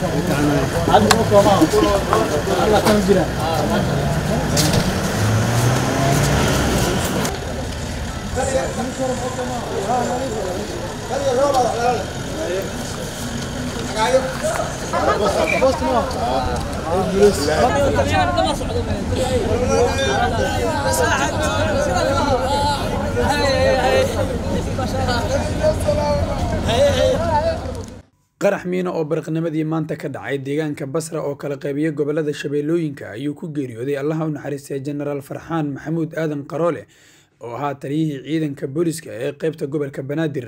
qarax miino oo baraqnimadii maanta ka dhacay deegaanka basra oo kala qaybiya gobolada shabeellooyinka ayuu ku geeriyooday allaha u naxariistay jenaraal farxaan maxamuud aadan qaroole oo ahaa taliyihii ciidanka booliska ee qaybta gobolka banaadir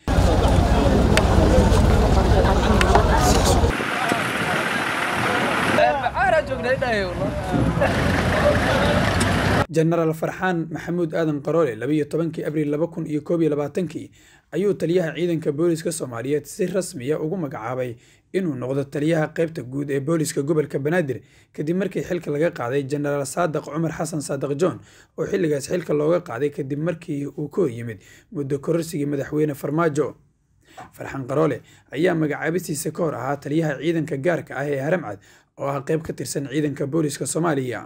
jenaraal farxaan maxamuud aadan qaroole labayo tobankii abriil laba kun iyo koob iyo labaatankii ayuu taliyaha ciidanka booliska soomaaliyeed si rasmiya ugu magacaabay inuu noqdo taliyaha qaybta guud ee booliska gobolka banaadir kadib markii xilka laga qaaday jenaraal saadaq cumar xasan saadaq john oo xilligaas xilka looga qaaday kadib markii uu ka horyimid muddo kororsigii madaxweyne farmaajo farxaan qaroole ayaa magacaabistiisa ka hor ahaa taliyaha ciidanka gaarka ah ee haramcad oo ah qayb ka tirsan ciidanka booliska soomaaliya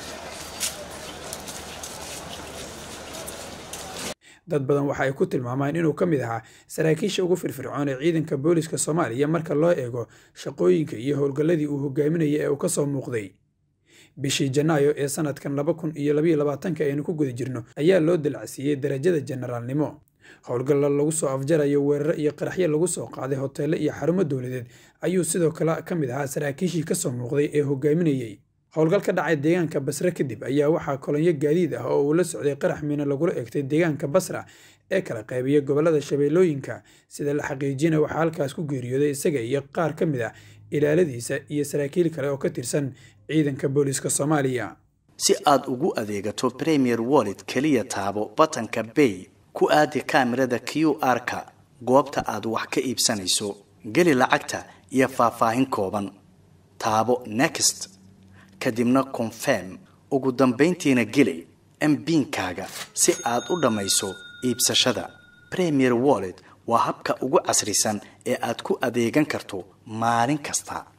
dad badan waxa ay ku tilmaamaan inuu ka mid ahaa saraakiisha ugu firfircoon ee ciidanka booliska soomaaliya marka loo eego shaqooyinka iyo howlgalladii uu hogaaminaya ee uu ka soo muuqday bishii janaayo ee sanadkan laba kun iyo labayo labaatanka aynu ku guda jirno ayaa loo dalacsiiyey darajada jenaraalnimo howlgalla lagu soo afjarayo weeraro iyo qaraxyo lagu soo qaaday hoteelle iyo xarumo dowladeed ayuu sidoo kale ka mid ahaa saraakiishii ka soo muuqday ee hogaaminayey howlgal ka dhacay deegaanka basre kadib ayaa waxaa kolonyo gaadiid ah oo uu la socday qarax miino lagula egtay deegaanka basra ee kala qaybiya gobolada shabeellooyinka sida la xaqiijina waxaa halkaas ku geeriyooday isaga iyo qaar ka mid ah ilaaladiisa iyo saraakiil kale oo ka tirsan ciidanka booliska soomaaliya si aad ugu adeegato premier wallet keliya taabo batanka bay ku aadi kaamirada q r-ka goobta aad wax ka iibsanayso geli lacagta iyo faahfaahin kooban taabo next kadibna confirm ugu dambayntiina geli mbiinkaaga si aad u dhammayso iibsashada premier wallet waa habka ugu casrisan ee aad ku adeegan karto maalin kasta